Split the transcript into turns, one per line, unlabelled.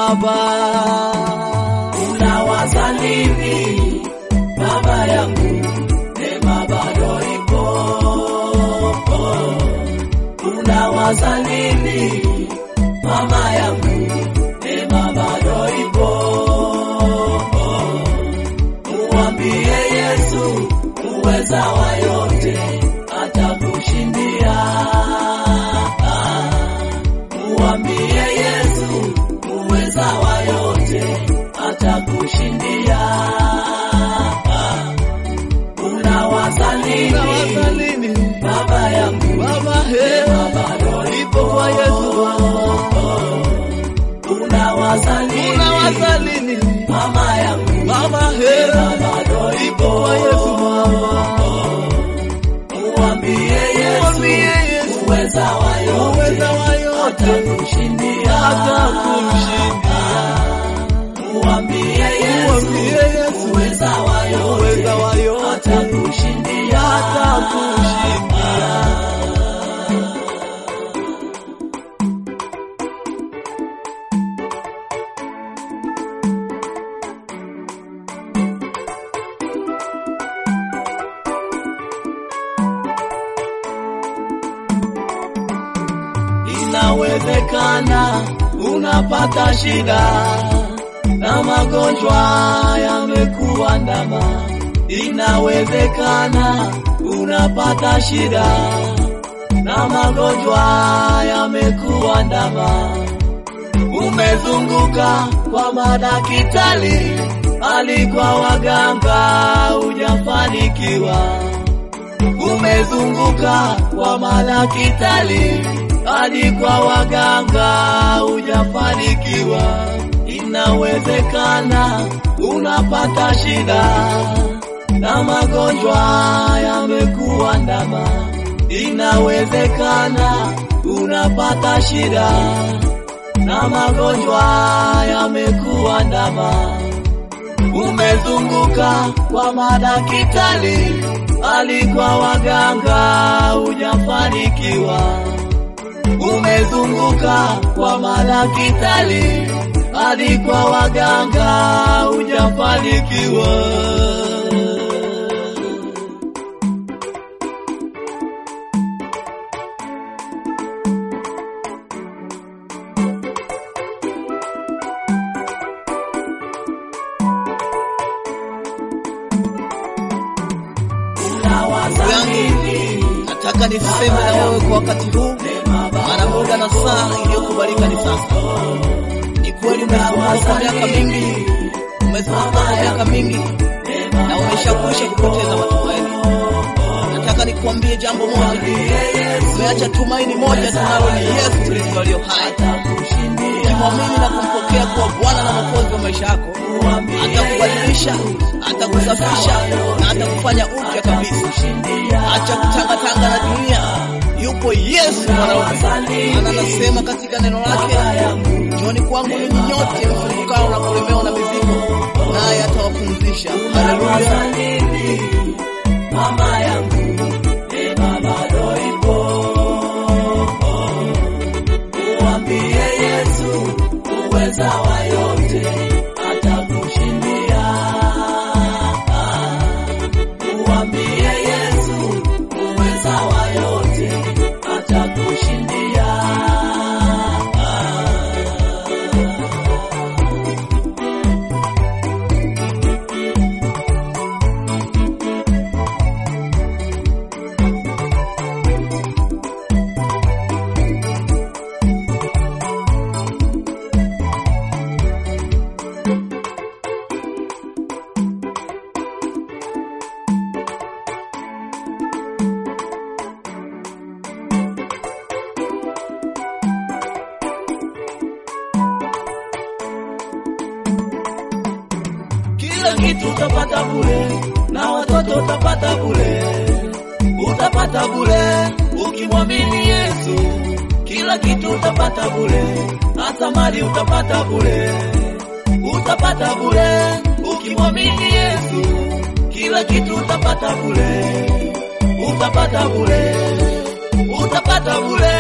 Baba.
Unawaza nini baba yangu? Neema bado ipo. Unawaza nini mama yangu? Neema bado ipo. Muambie Yesu uweza wa yote atakushindia. Muambie Yesu uweza wa yote atakushindia. Unawaza
Unawaza
nini
nini
baba yangu?
Baba? He,
Bado
ipo kwa Yesu.
Unawaza nini
Unawaza nini
mama yangu?
Baba? He,
Bado
ipo kwa Yesu Baba.
Muambie Yesu
Mwambie Yesu
uweza wa yote
uweza wa yote
atakushindia.
atakushindia.
Muambie Yesu
Mwambie Yesu
uweza wa yote
uweza wa yote
atakushindia.
atakushindia.
Inawezekana unapata shida na magonjwa yamekuandama. Inawezekana unapata shida na magonjwa yamekuandama. Umezunguka kwa madaktari, hali kwa waganga, hujafanikiwa umezunguka kwa madaktari hadi kwa waganga hujafanikiwa. Inawezekana unapata shida na magonjwa yamekuandama. Inawezekana unapata shida na magonjwa yamekuandama umezunguka kwa madaktari hali kwa waganga hujafanikiwa. Umezunguka kwa madaktari hadi kwa waganga hujafanikiwa. Unawaza nini?
Nataka niseme na wewe kwa wakati huu, maana muda na saa iliyokubalika ni sasa. Ni kweli umezunguka kwa miaka mingi, umezunguka kwa miaka mingi na umeshakwisha kupoteza matumaini. Nataka nikwambie jambo moja, umeacha tumaini moja tunalo ni Yesu Kristo aliyo hai. Ukimwamini na kumpokea kuwa Bwana na Mwokozi wa maisha yako, atakubadilisha, atakusafisha na atakufanya upya kabisa. Acha kutangatanga na dunia. Yupo Yesu mwanaume, maana anasema katika neno lake, njoni kwangu ninyi nyote msumbukao na kulemewa na mizigo, naye atawapumzisha. Haleluya!
Mama yangu, neema bado ipo. Muambie Yesu uweza wa yote atakushindia. Muambie Yesu uweza wa yote atakushindia. Kila kitu utapata bure na watoto utapata bure, utapata bure ukimwamini Yesu. Kila kitu utapata bure, hata mali utapata bure, utapata bure ukimwamini Yesu. Kila kitu utapata bure, utapata bure, utapata bure